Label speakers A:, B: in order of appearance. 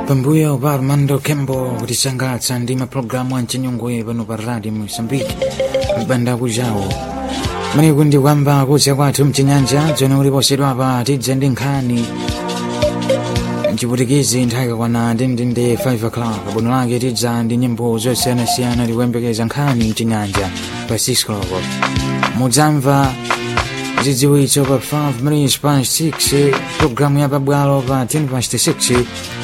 A: pambuyo pa armando kembo kutisangalatsa ndi mapulogalamu amchinyungwe pano pa radio mosambiki mbanda kujawo maniku ndi kwamba kudza kwathu mchinyanja dzone uliposedwapa tidza ndi nkhani mchiputikizi nthawi kakwana ndindinde 5 o'clock bwino lake tidza ndi nyimbo zosiyanasiyana tikuyembekeza nkhani mchinyanja pa 6 o'clock mudzamva zidziwitso pa 5 minutes past 6 programu ya pabwalo pa 10 past 6